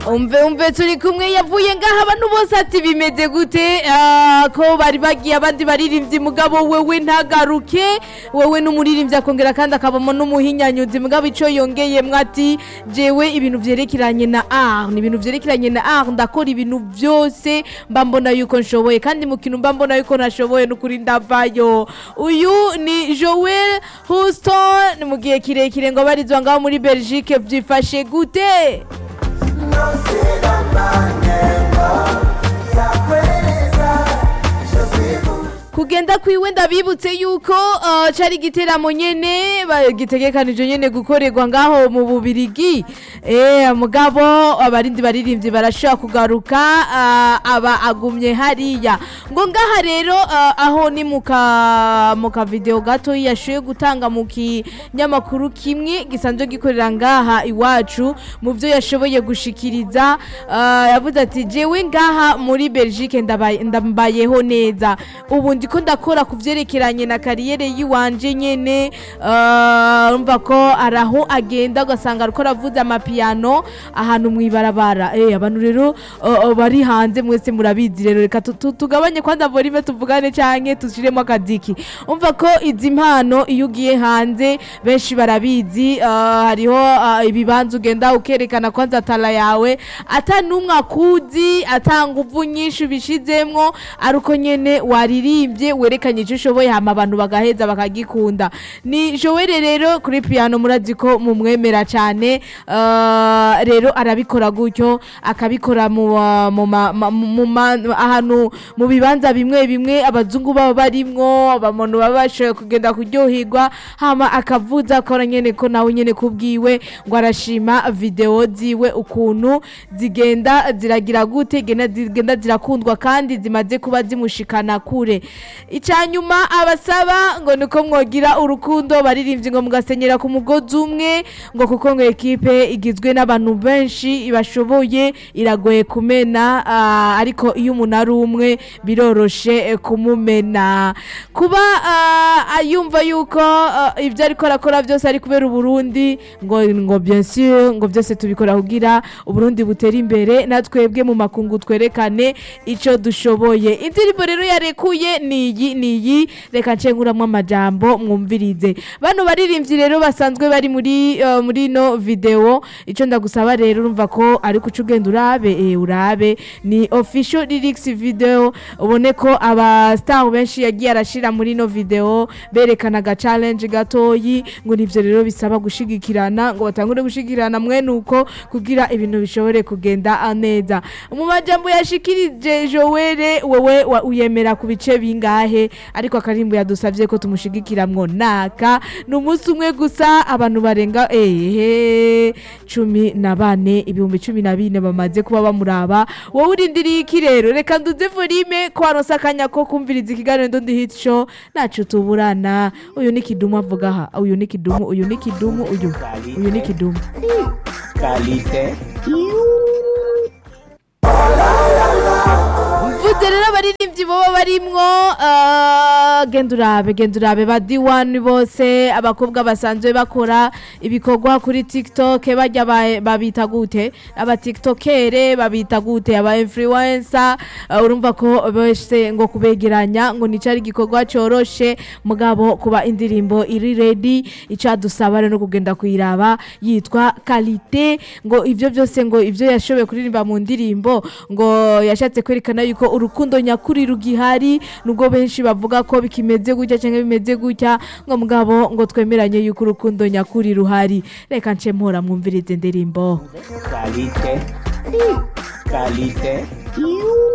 umve umve turi kumwe yavuye ngaha abantu bose ati bimeze gute Ah, ko bari bagiye abandi baririmbyi mugabo wewe ntagaruke wewe n'umuririmbyi akongera kandi akabamo n'umuhinyanyuzi mugabo ico yongeyemwo ati jewe ibintu vyerekeranye na art ni ibintu vyerekeranye na art ndakora ibintu vyose mba mbona yuko nshoboye kandi mu kintu mba mbona yuko nashoboye n'ukuri ndavayo uyu ni Joel Houston mu gihe kirekire ngo barizwa ngaho muri Belgique vyifashe gute kugenda kwiwe ndabibutse yuko uh, cari igiteramo nyene ba- gitegekanijwe nyene gukorerwa ngaho mu bubirigi eh mugabo abarindi baririmbyi barashobora kugaruka uh, aba agumye hariya ngo ngaha rero uh, aho ni muka muka video gato yashoye gutanga mu kinyamakuru kimwe gisanzwe gikorera ngaha iwacu mu byo yashoboye gushikiriza uh, yavuze ati jewe ngaha muri Belgique ndabaye- ndambayeho neza ubu ndiko ndakora ku vyerekeranye na kariyere yiwanje nyene uh, urumva ko araho agenda ugasanga ariko aravuza amapiyano ahantu mwibarabara eh abantu rero uh, uh, bari hanze mwese murabizi rero reka tu- tu- tugabanye kwanza volume tuvugane canke tushiremo akadiki umva ko izi mpano iyo ugiye hanze benshi barabizi uh, hariho uh, ibibanza ugenda ukerekana kwanza tala yawe ata numwe akuzi ata nguvu nyinshi ubishizemwo ari uko nyene waririmbye werekanye icyo ushoboye hama abantu bagaheza bakagikunda ni Joel rero kuri piano murazi ko mumwemera cyane uh, rero arabikora gutyo akabikora mu uh, mu ma- ma- mu ma- ahantu mu bibanza bimwe bimwe abazungu baba barimwo abantu baba bashoboye kugenda kuryoherwa hama akavuza akora nyene ko nawe nyene kubwiwe ngo arashima video ziwe ukuntu zigenda ziragira gute zigenda zigenda zirakundwa kandi zimaze kuba zimushikana kure icyanyuma abasaba ngo niko mwogira urukundo baririmbye ngo mugasenyera ku mugozi umwe ngo kuko ngo ekipe igizwe n'abantu benshi bashoboye iragoye kumena ah, ariko iyo umuntu ari umwe biroroshe eh, kumumena kuba ah, yumva yuko ah, ibyo ariko arakora byose ari kubera uburundi ngo ngo bien sûr ngo byose tubikora kugira uburundi butere imbere natwebwe mu makungu twerekane ico dushoboye indirimbo rero yarekuye niyi niyi reka ncenguramwo amajambo mwumvirize bano baririmbyi rero basanzwe bari muri uh, muri no video ico ndagusaba rero urumva ko ari kuca ugenda urabe eh, urabe ni official lyrics video ubone ko aba star benshi yagiye arashira muri no video berekana aga challenge gatoyi ngo nivyo rero bisaba gushigikirana ngo batangure gushigikirana mwene uko kugira ibintu bishobore kugenda neza mu majambo yashikirije Joel wewe wa- uyemera ku bice bingahe ariko akarimbo yadusavye ko tumushigikiramwo naka ni umunsi umwe gusa abantu barenga ehe cumi na bane ibihumbi cumi na bine bamaze kuba bamuraba wowe urindiriye iki rero reka nduze volume ko waronse akanya ko kumviriza ikiganiro ndondi hit show naco tuburana uyu ni kidumu avuga aha uyu ni kidumu uyu ni kidumu uyu uyu ni kidumu Kalite. mvuze rero abaririmbyi boba barimwo ah, genda urabe genda urabe ba diwani bose abakobwa basanzwe bakora ibikorwa kuri tiktok bajya ba- babita gute aba tiktokere babita gute aba influencer ah, urumva ko bose ngo kubegeranya ngo nico ari igikorwa coroshe mugabo kuba indirimbo iri ready icadusaba rero no kugenda kuyiraba yitwa kalite ngo ivyo byose ngo ivyo yashoboye kuririmba mu ndirimbo ngo yashatse kwerekana yuko urukundo nyakuri rugihari nubwo benshi bavuga ko bikimeze gutya cyangwa bimeze gutya ngo mugabo ngo twemeranye yuko urukundo nyakuri ruhari reka nce mpora mwumvirize indirimbo Kalite. Kalite.